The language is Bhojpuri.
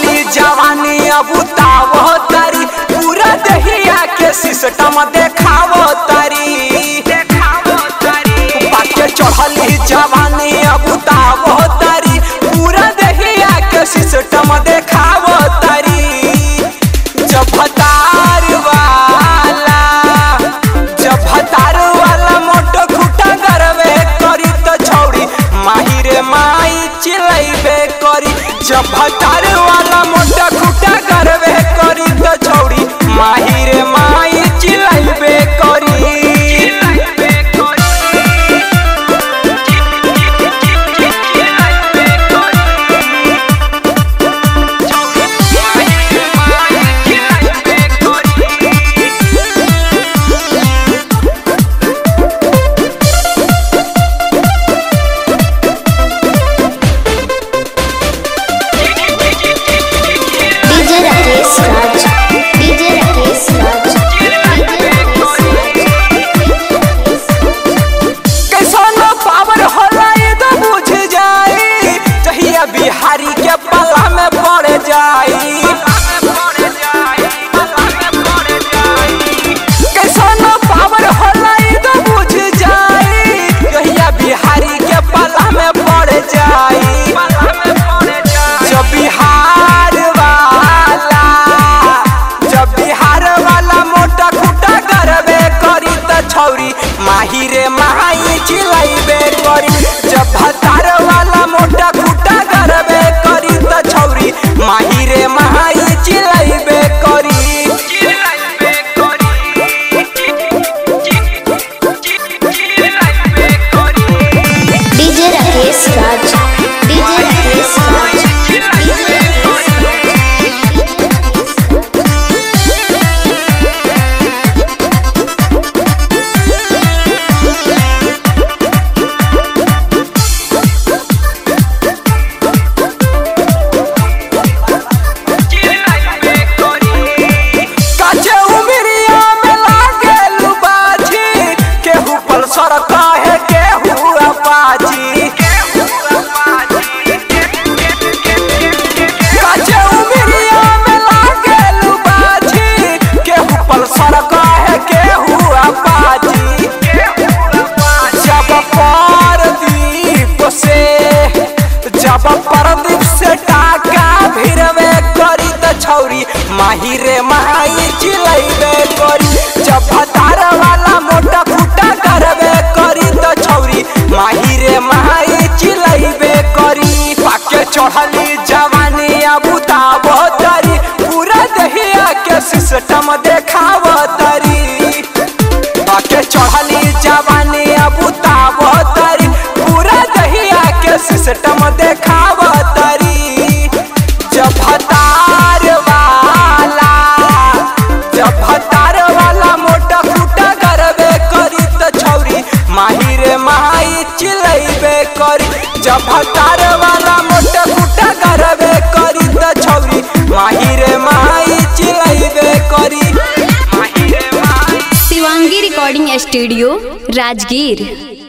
चढ़ली जवानी अब उतावो तारी पूरा दहिया के सिस्टम देखावो तारी बाके चढ़ली जवानी अब उतावो तारी पूरा दहिया के सिस्टम देखावो तारी जब भतार वाला जब भतार वाला मोटो खुटा गरबे करी तो छौड़ी माही रे माई चिलैबे करी जब भतार वाला मोटा खुटा गरबे करी तो छौड़ी माही रे माई चिलैबे करी डीजे राकेश राज डीजे राकेश राज कैसन पावर होला ये तो बुझ जाई जहिया बिहारी के पल्ला में पड़ जाई कैसन पावर होला ये तो बुझ जाई जहिया बिहारी के पल्ला में पड़ जाई जब बिहार वाला जब बिहार वाला मोटा खुटा करबे करी त छौरी माही रे माही चिलैबे करी जब भतार वाला मोटा खुटा करबे करी त छौरी माही रे माही चिलैबे करी डीजे राकेश राज डीजे राकेश राज काचे उमिरिया में लागे लुबाजी केहू पल्सर कहे केहू अपाची काचे उमिरिया में लागे लुबाजी केहू पल्सर कहे केहू अपाची जब परदीप से जब परदीप से टाका भिरवे करी त छौरी माही रे माही चिलैबे करी जब भतार वाला मोटा फूटा करबे करी त छौरी माही रे माही चिलैबे करी पाके चढ़ली जवानी अब उताबो तरी पूरा दहिया के सिस्टम देखावो तरी बाके चढ़ली जवानी अब उताबो तरी पूरा दहिया के सिस्टम देखावो तरी जब भतार वाला जब भतार वाला मोटा फूटा करबे करी त छौरी माही रे माही चिलैबे करी जब भतार वाला मोटा फूटा करबे करी त छौरी माही रे माही चिलैबे करी माही रे माही शिवांगी रिकॉर्डिंग स्टूडियो राजगीर